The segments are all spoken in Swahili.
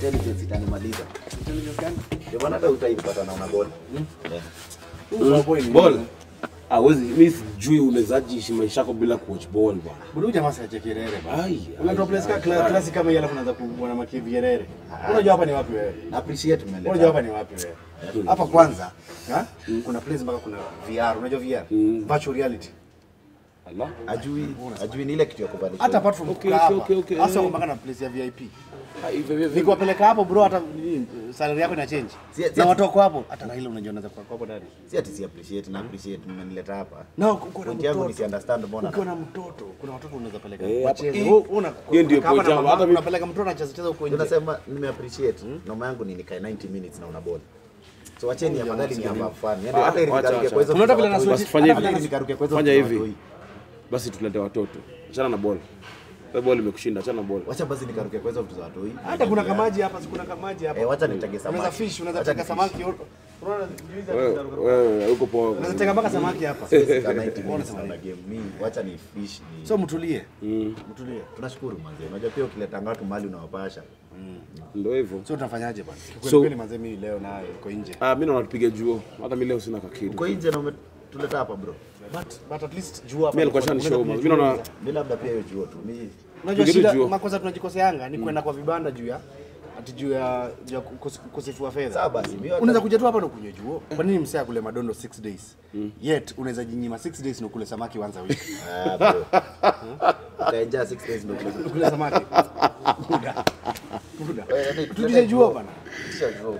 intelligence itanimaliza. Intelligence gani? Ndio maana hata utaipata na una ball. Eh. Huyu boy ni Ball. nini? Ah, wezi mimi sijui unawezaji ishi maisha yako bila kuwatch ball bwana. Bado huyu jamaa si Nyerere bana. Ai. Unatoa place ka kla- klasi kama hii alafu unaanza kuona makivi Nyerere. Unajua hapa ni wapi wewe? Na appreciate umeleta. Unajua hapa ni wapi wewe? Hapa kwanza, ha? Kuna place mpaka kuna VR, unajua VR? Virtual reality. Allah. Ajui, ajui ni ile kitu ya kubadilisha. Hata apart from Okay, kukaa okay, hapa. okay, okay. Hasa mpaka na place ya VIP. Ah, hivyo hivyo. Nikiwapeleka hapo bro hata nini, salary yako ina change. Si- si- Na watu wako hapo, hata Raila unajua anaweza kuwa hapo ndani. si ati si appreciate na appreciate mmenileta hapa. Na uko na Point yangu ni si mtoto. understand mbona. Ukiwa na mtoto, kuna watoto unaweza peleka Eh, wacheze. hapa- Wewe una hiyo ndio unakaa hapa point na yangu. mama, Hata mimi- unapeleka mtoto anacheza cheza huko nje. Tunasema nime appreciate. Noma yangu ni nikae 90 minutes na una ball. So wacheni afadhali ni hapa fun. Yaani Ah, hata ili wacha, nikaruke wacha. kwa hizo. Unaona vile vitu za na watoi. Basi fanya Hata hivi. ili nikaruke kwa hizo Fanya vitu za hivi. watoi. Basi tulete watoto. Achana na ball. Wewe ball imekushinda, achana na ball. Wacha basi nikaruke kwa hizo vitu za watoi. Hata kuna kamaji hapa, si kuna kamaji hapa. Eh, wacha nitege samaki. Unaweza fish, unaweza Wacha teka nifish. samaki. Unaona juice hapa Wewe zinaruka. wewe uko poa. Unaweza teka mpaka samaki hapa. Siwezi kaa 90 minutes na una game. Mimi wacha ni fish ni. So mtulie. Mm. Mtulie. tunashukuru manze. Unajua pia ukileta watu mali unawapasha. Ndio hivyo. So tunafanyaje bwana? Kweli So- kweli manze mimi leo nayo uko nje. Ah, mimi naona tupige juo. Hata mimi leo sina kakidu. Uko nje na umetuleta hapa bro. But but at least jua hapa. Mimi alikuwa unaweza shanishow. kunywa Mimi jua naona unaweza- Mimi labda pia hiyo juo tu. Mimi Unajua Tupige shida jua. makosa tunajikoseanga ni kwenda kwa vibanda juu ya ati juu ya juu ya kukose- ukosefu wa fedha. Sawa basi, mimi hata- Unaweza kuja tu hapa na kunywa juo. Kwa nini msee akule madondo 6 days? Yet unaweza jinyima 6 days na ukule samaki once a week. ah bro. Utaenjoy 6 days ndio kile. Ukule samaki. Buda. Buda. Wewe, yaani, Tutishe juo bana. Kisha juo.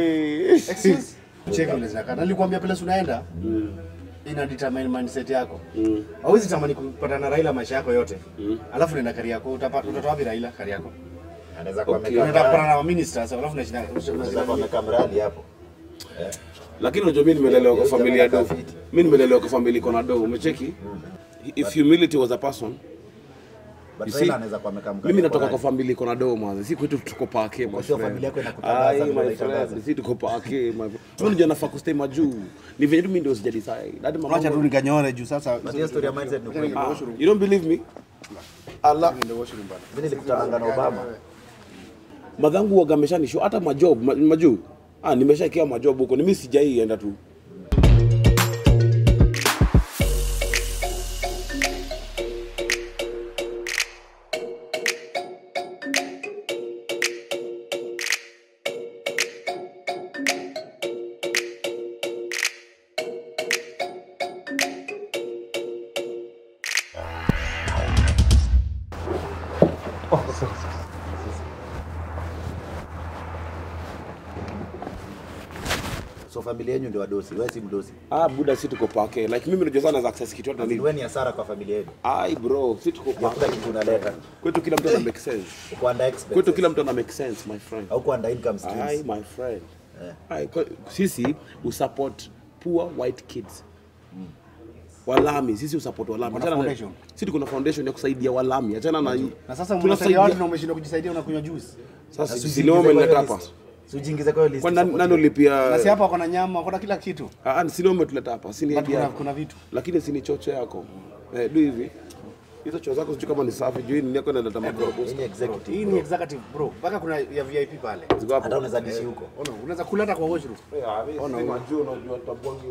Excuse? Cheki ule zaka. Nilikwambia pale unaenda. Ina determine mindset yako. Hauwezi tamani kupata na Raila maisha yako yote. Alafu nenda Kariako utapata utatoa wapi Raila Kariako? Anaweza kuwa Okay. amekaa Unataka kupata mradi. na ministers alafu unashinda Anaweza kuwa amekaa mradi hapo. Lakini unajua mimi nimelelewa kwa Hiyo familia jamaa do. kafiti. Mimi nimelelewa kwa familia iko na do. Umecheki? If humility was a person, But You Raila see, anaweza kuwa amekaa mkate mimi natoka kwa kwa familia iko na do mwanzo. Si kwetu tuko pake my sio friend. familia yako inakutangaza Ai, vile my unaitangaza. friend, si tuko pake my friend. Mimi unajua nafaa kustay majuu. Ni venye tu mimi ndio sija decide. Hadi mama. Acha tu nikanyore juu sasa. But hiyo story ya mindset ni kweli. Ah, You don't believe me? Allah. Mimi nilikutana na Obama. Madhangu waga ameshanishow hata majob ma- majuu. Ah, nimeshaekewa majob huko. Ni mimi sijai enda tu. So familia yenu ndio wadosi, wewe si mdosi. Ah, buda si tuko pake. Like mimi unajua sana za access kitu hata nini. Wewe ni hasara kwa familia yenu. Ai bro, si tuko Hakuna pake. kitu unaleta. Kwetu kila mtu ana make sense. Uko under expenses. Kwetu kila mtu ana make sense my friend. au under income Ai streams. my friend. Eh. Ai, kwa- sisi usupport poor white kids. Walami, sisi usupport walami. Kuna Achana na- foundation. Sisi tuko na foundation ya kusaidia walami. Achana na Na sasa tunasaidia- mnasaidia watu na umeshindwa kujisaidia unakunywa juice. Sasa Na sisi usijiingize leo kwa hiyo umeleta list. hapa. Usijiingize kwa hiyo list. Kwa nani support nani you. ulipia? Na si hapa wako na nyama, wako na kila kitu. Ah, ah, si leo umetuleta hapa. Si ni But idea kuna, yako. kuna vitu. Lakini si ni chocho yako. Eh, do hivi. Hizo choo zako sijui kama ni safi, juu hii ni yako inaleta makorobo. Hii ni executive. Hii ni executive bro. Mpaka kuna ya VIP pale. Ziko hapo. Hata unaweza dishi huko. Ona, unaweza kula hata kwa washroom. Ona unajua unajua tabwangi.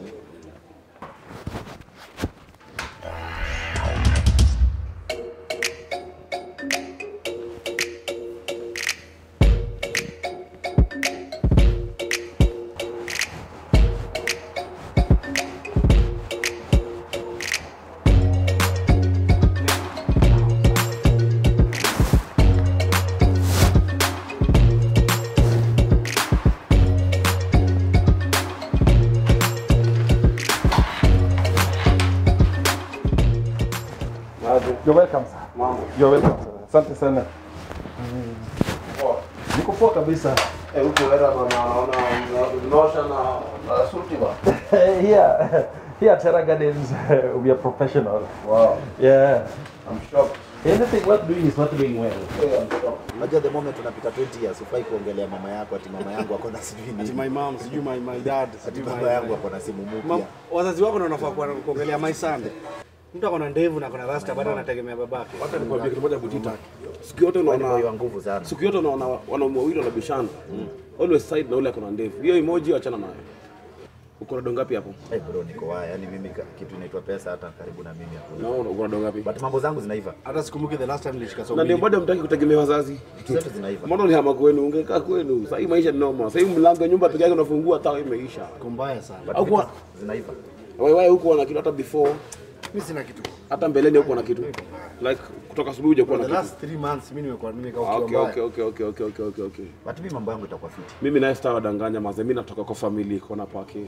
You're welcome sir. You're welcome sir. Asante sana. Niko poa kabisa. Eh, huko era bana naona unaosha na na suti ba. here, here at Terra Gardens, we are professional. Wow. Yeah. I'm shocked. Anything worth doing is worth doing well. Yeah, I'm shocked. Unajua the moment unapita 20 years ufai kuongelea mama yako ati mama yangu ako na sijui Ati nini. my mom, sijui my, my dad, Ati sijui baba my, yangu my, ako na simu Mam, mpya. wazazi wako ndio wanafaa kuwa- kuongelea my son. Mtu ako na ndevu na kuna rasta bado anategemea babake. Wacha nikwambie kitu moja Butita. Siku yote Wewe ni boy wa unaona nguvu sana. siku yote unaona wanaume wawili wanabishana. Always side na ule akona ndevu. Hiyo emoji achana nayo. Uko na dongapi hapo? Hey bro, niko waya. Yaani mimi ka- kitu inaitwa pesa hata karibu na mimi hakuna. Naona uko na dongapi? But mambo zangu zinaiva. Hata sikumbuki the last time nilishika somo. Na ndio bado mtaki kutegemea wazazi. Vitu zote zinaiva. Mbona ulihama kwenu? Ungekaa kwenu. Sasa hii maisha ni noma. Sasa hii mlango ya nyumba peke yake unafungua taa imeisha. kumbaya sana. But Au vitu kwa- zinaiva. Wewe wewe huko wana kitu hata before Mimi sina kitu. hata mbeleni huko na kitu. Like kutoka asubuhi hujakuwa For na the kitu. last 3 months mimi nimekuwa nimekaa Ah, ukiwa Okay, mbaya. okay, okay, okay, okay, okay, okay, okay. But mimi mambo yangu itakuwa fiti. Mimi naye star wadanganya maze, mimi natoka kwa family iko na pake.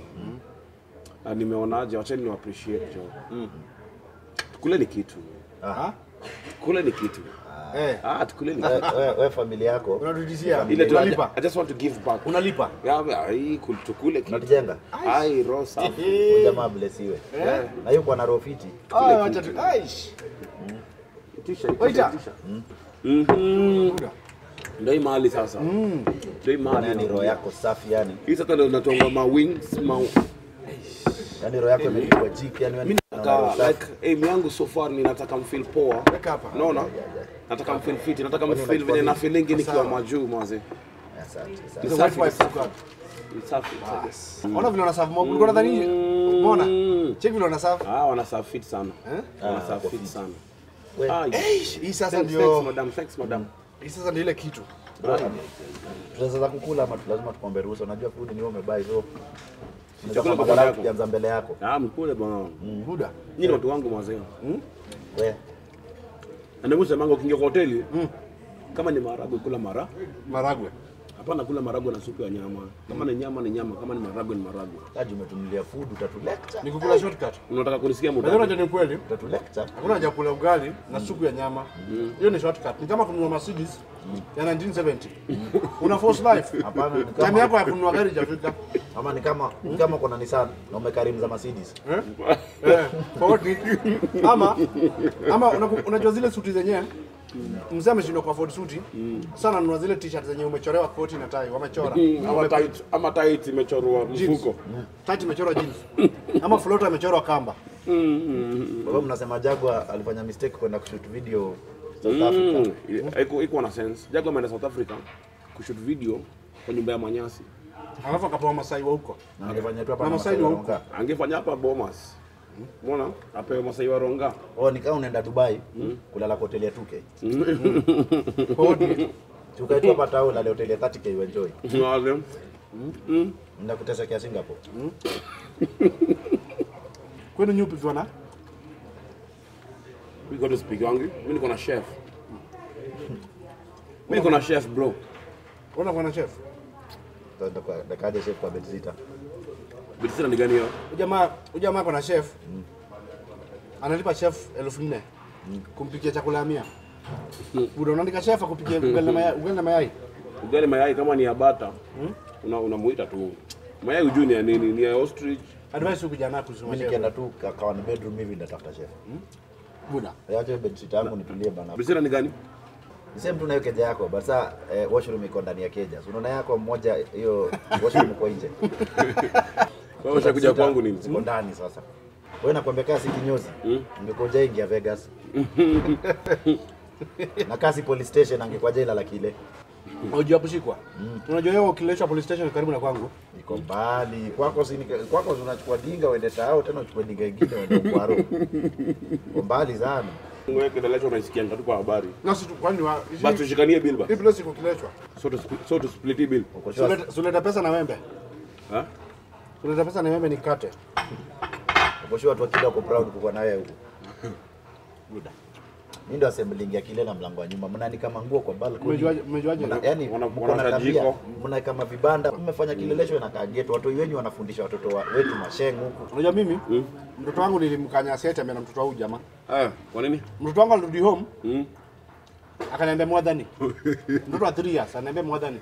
Na nimeonaje, wacheni ni appreciate jo. Mm. Kuleni kitu. Ah? Kuleni kitu. Eh, Ah, tukuleni Wewe kitu. we, we familia yako unatutishia. Ile tu Unalipa. I just want to give back. Unalipa. Ya, ya, hii kul- tukule kitu. unatujenga. Ai, roho safi. Huyu jamaa blesiwe. Eh? Na yuko ana roho fiti. Ah, wacha tu. Aish. Tisha, Waita. tisha. Mhm. Buda. Ndio hii mahali sasa. Ndio hii mahali. Yaani roho yako safi yani. Hii sasa ndio natonga ma wings, ma Yaani roho yako imepigwa jiki yani wewe mimi una roho nataka safi. like aim yangu so far ni nataka mfeel poa. Weka hapa. Naona? Nataka mfeel fit, nataka mfeel unachukua venye na nini? feeling nikiwa majuu mwanze. Asante. Ni asante. Self safi. wipe squad. Ni safi. safi. Ona vile wanaserve mob. Ulikuwa nadhani umeona? Check vile wanaserve. Ah, wana serve fit sana. Eh? Wana Ah, serve wako fit fit. sana. We, Ah, Eish, hii sasa thanks, thanks ndio madam, thanks madam. hii sasa ndio ile kitu. bro, Tunaweza kukula ama lazima tukombe ruhusa. Unajua food ni wewe umebuy so. Chakula Chakula kwa kwa yako. kianza mbele yako. Ah, mkule bwana. Buda. Nyinyi ni watu wangu mwanzo. We, Na ndio msema ukiingia kwa hoteli, kama ni maharagwe kula mara. Maragwe. Hapana kula maharagwe na supu ya nyama. Kama ni nyama ni nyama, kama ni maharagwe ni maharagwe. kaji umetunulia food utatulecture. Ni kukula shortcut. Unataka kunisikia Unajua muda? unajua ni kweli. Utatulecture. Hakuna haja kula ugali na supu ya nyama. Hiyo ni shortcut. Ni kama kununua Mercedes ya 1970. Una force life. Hapana, ni Time kama yako ya kununua gari hajafika. ama ni kama ni kama kuna Nissan na umekarimu za Mercedes. Eh? Eh, for what need? Ama ama unaku- unajua zile suti zenyewe mzee ameshindwa kwa afford suti sana, nunua zile t-shirt zenye umechorewa koti na tai, wamechora Ama tight, ama tight imechorwa mfuko. tight imechorwa jeans, ama floater imechorwa kamba. Kwa hiyo mnasema Jagwa alifanya mistake kwenda kushoot video South Africa. Mm. Iko iko na sense. Jago ameenda South Africa kushoot video kwa nyumba ya Manyasi. Alafu akapewa Masai wa huko. Na angefanya tu hapa Na na Masai Masai wa wa huko. Ronga. Angefanya hapa Bomas. Umeona? Apewe Masai wa Ronga. Oh, ni kama unaenda Dubai kulala kwa hoteli ya 2K. For what need? Tukaitwa hapa tao lale hoteli ya 30K you enjoy. Unaona? Mnakutesa kia Singapore. Kwenu nyupi ukiwa na We got to speak wangu. Mimi niko na chef. Mimi niko na chef bro. Ona kwa na chef. Tutaenda kwa dakaje chef kwa Bedzita. Bitisina ni gani hiyo? Ujamaa ujamaa kwa na chef. Analipa chef elfu nne kumpikia chakula ya mia. Buda unaandika chef akupikia ugali na mayai, ugali na mayai. Ugali mayai kama ni ya bata. Una unamuita tu. Mayai ujui ni ya nini? Ni ya ostrich. Advice huku jana kusoma Mimi chef. nikienda tu kawa ni bedroom hivi ndatafuta chef. Buda. Acha Bedzita yangu nitulie bana. Bitisina ni gani? Ni same tu na hiyo keja yako, but sasa eh, washroom iko ndani ya keja. So unaona yako moja hiyo washroom iko nje. Wewe ushakuja kwangu nini? Ziko ndani sasa. Wewe nakwambia kasi kinyozi. Ungekuja ingia Vegas. na kasi police station angekuja ila la kile. Unajua kushikwa. Unajua yeye ukileta police station karibu na kwangu. Iko mbali. Kwako si kwako si unachukua dinga uende tao tena uchukue dinga ingine uende Kwaro. Iko mbali sana. Wewe kidalecho unaisikia tu kwa habari. Na si tu- kwani wa Basi tushikanie bill ba. hii place iko kilechwa. So to split, so to split hii bill. Uko sure? Suleta suleta pesa na wembe. Ha? Suleta pesa na wembe nikate. Uko sure watu wa kile wako proud kukuwa na wewe huko. Mimi ndo assembling ya kile na mlango wa nyuma. Mnanika manguo kwa balcony. Umejuaje umejuaje? Mna- Yaani Wana- mko wana na tabia, tajiko. mnaweka mavibanda, mmefanya kilelesho na kageto. Watu wenyu wanafundisha watoto wa, wetu masheng huku. Unajua mimi mtoto wangu nilimkanya sete na mtoto wangu jamaa. Eh, kwa nini? Mtoto wangu alirudi home Mm. akaniambia mwadhani. Mtoto wa 3 years ananiambia mwadhani.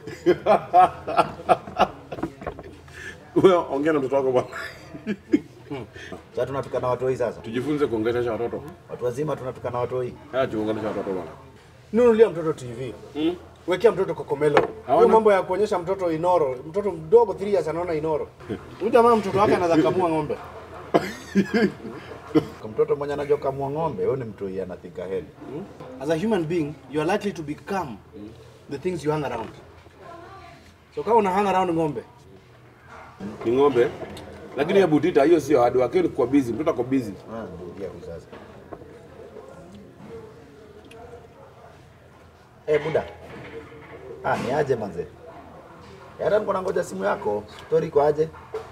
Wewe ongea na mtoto wako bwana. Sasa tunatukana watoi sasa. Tujifunze kuongelesha watoto. Watu wazima tunatukana watoi. Haya tuongelesha watoto bwana. Nunulia mtoto TV. Mm. Wekea mtoto kokomelo. Hiyo Hawana- mambo ya kuonyesha mtoto inoro, mtoto mdogo 3 years anaona inoro. Huyu jamaa mtoto wake anaweza kamua ng'ombe. Kwa mtoto mwenye anajua kamua ng'ombe, huyo ni mtu yeye ana think ahead. As a human being, you are likely to become the things you hang around. So kama una hang around ng'ombe, Ni ng'ombe. Lakini ya butita hiyo sio hard work, hiyo ni kwa busy, mtoto ako busy. Ah, ndio huyu sasa. Eh, buda. Ah, ni aje manze? Hata niko nangoja simu yako. Story iko aje?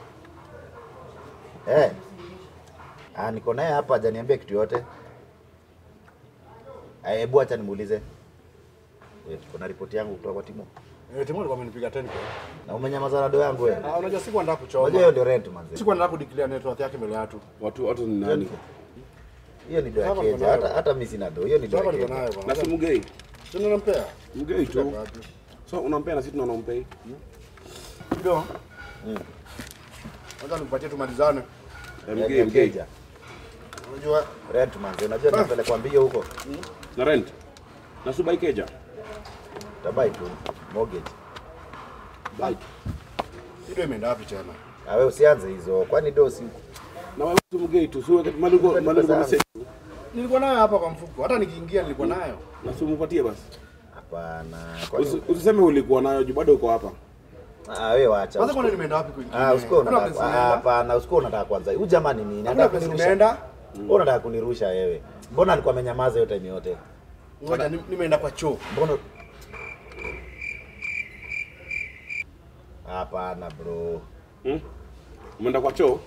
Eh. Ah, niko naye hapa hajaniambia kitu yote. Eh, hebu acha nimuulize. Eh, kuna ripoti yangu kutoka kwa Timo. eh, Timo alikuwa amenipiga 10 Na umenyamaza na do yangu wewe. Ah, unajua siku nataka Unajua hiyo kuchoma. ndio rent manze. Siku nataka kudeclare net worth yake mbele ya watu. Watu watu ni nani? Hiyo ni do ya Hapa niko keja. nayo. Hata hata mimi sina do. Hiyo ni do ya Sasa niko keja. nayo Na bwana. si mgei. Sio nampea. Mgei tu. So unampea na sisi tunaompea. Ndio. Mm. Kwanza nikupatie tumalizane. Eh, Ya- Mgei ya mgei. keja. Unajua Rent manze. Unajua napelekwa mbio huko. Na rent. Na subai keja. Tabai tu mortgage. Bike. ndio imeenda wapi tena? Ah, wewe usianze hizo. Kwani do si Na wewe tu mgei tu. Sio wakati malengo malengo na sisi. Nilikuwa nayo hapa kwa mfuko. Hata nikiingia nilikuwa nayo. Na simupatie basi. hapana. Usi- Kwani Usiseme ulikuwa nayo juu bado uko hapa. ah, wewe wacha. Kwanza usikuwa- kwani nimeenda wapi kwingine? Ah, usikuwa Hakuna unataka place ah, nimeenda. hapana, usikuwa unataka kwanza. Huyu jamani nini? Hakuna Anataka place kunirusha. nimeenda. Wewe unataka kunirusha wewe. Mbona alikuwa amenyamaza hiyo time yote? Ngoja ni- nimeenda kwa choo. Mbona Hapana bro. Hmm? Umeenda kwa choo?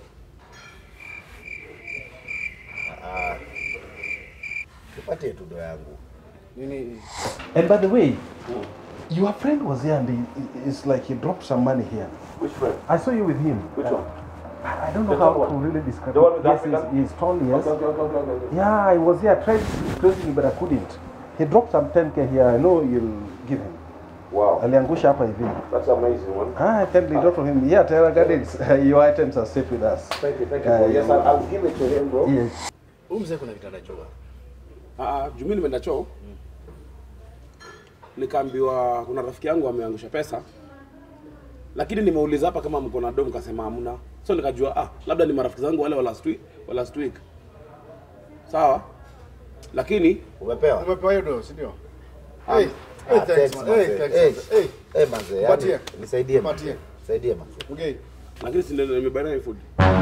Ah. Tupatie tu do yangu. Nini? And by the way, your friend was here and he, he- it's like he dropped some money here. Which friend? I saw you with him. Which one? I I don't know The how tall to one? really describe The one it. with the Yes, African- he's, he's tall, yes. Okay, okay, okay, okay. Yeah, I was here. I tried tracing him, but I couldn't. He dropped some 10k here. I know you'll give him. Wow. Aliangusha hapa hivi. That's amazing one. Ah, I tell drop from him. Yeah, Terra Gardens, your items are safe with us. Thank you, thank you. Uh, bro. Yes, I'll, I'll give it to him, bro. Yes. Huyu mzee kuna kitanda choo. Ah, ah, juu mimi nimeenda choo. Nikaambiwa kuna rafiki yangu ameangusha pesa. Lakini nimeuliza hapa kama mko na dom kasema hamna. So nikajua ah, labda ni marafiki zangu wale wa last week, wa last week. Sawa? Lakini Umepewa? Umepewa hiyo do, si ndio? Ah, Hey, hey, Ah, thanks thanks, man. manze. Hey, thanks. Hey. manze. Hey, Eh, manze, yani Patie. nisaidie Patie. manze. Nisaidie manze. okay. lakini si ndio nimebaina food.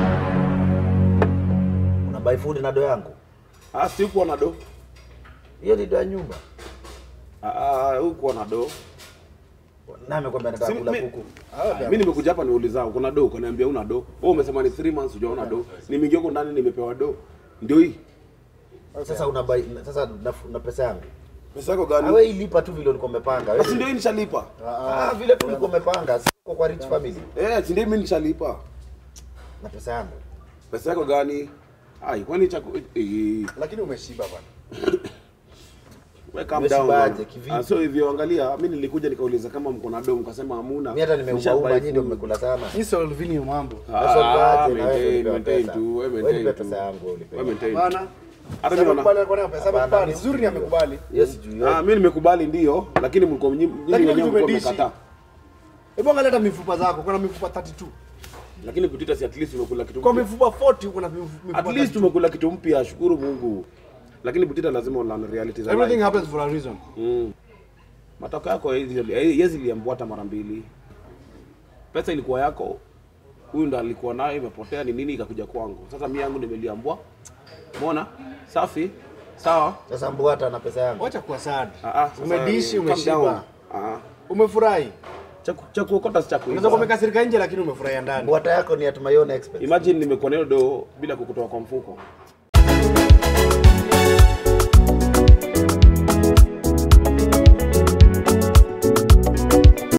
Una buy food na do yangu? Ah, si kuwa na do. Hiyo ni do ya nyumba. Ah, ah, hukuwa na do. Na amekwambia nataka Si- kula mi- kuku. Ah, Mimi nimekuja hapa niuliza uko na do, ukaniambia una do. Wewe umesema ni 3 months hujaona do. Nimeingia huko ndani nimepewa do. Ndio hii. Sasa una buy sasa na, na pesa yangu. Pesa yako Ah, gani? wewe ilipa tu vile ulikuwa umepanga. Basi Wewe ndio hii nishalipa. ah, vile tu ulikuwa umepanga. Siko kwa rich family. Eh, si ndio mimi nishalipa. Na pesa yangu. Pesa yako gani? Ai, kwani chaku eh, Lakini umeshiba bwana. we calm down. Umeshibaje, bwana. kivipi? Ah, so hivyo angalia, mimi nilikuja nikauliza kama mko na do, mkasema hamuna. Mimi hata nimeuma Nishabuy uma nyinyi ndio food. mmekula sana. Hii Solvini hiyo mambo. Sasa Ah, unaje na wewe maintain, ulipewa maintain pesa? tu, wewe Wewe maintain nipe tu. pesa yangu ulipewa. Wewe maintain. Bana. Hata Sasa mimi amekubali naona. alikuwa nayo pesa. Hapana, Amekubali. mimi Zuri sijui. amekubali. Yes, sijui. Ah, mimi nimekubali ndio, lakini mlikuwa nyinyi nyinyi Lakini wenyewe mlikuwa tumedishi. mmekataa. Hebu angalia hata mifupa zako. Kuna mifupa 32. Lakini kutita si at least umekula kitu Kwa mpya. mifupa 40 uko na mifupa At least 32. umekula kitu mpya, shukuru Mungu. Lakini Butita lazima ulearn reality za Everything life. happens for a reason. Mm. Matokeo yako yezi iliambwata mara mbili. Pesa ilikuwa yako, huyu ndo alikuwa nayo, imepotea ni nini, ikakuja kwangu. Sasa mimi yangu nimeliambwa. Umeona? Safi. Sawa. Sasa mbwata na pesa yangu. Wacha kuwa sad. Ah, ah, sasa Umedishi, calm down. umeshiba. Ah. Umefurahi. Cha ku- Cha kuokota si cha Unaweza kuiba. kuwa umekasirika nje lakini umefurahia ndani. Mbwata yako ni at my own expense. Imagine nimekuwa nayo do bila kukutoa kwa mfuko.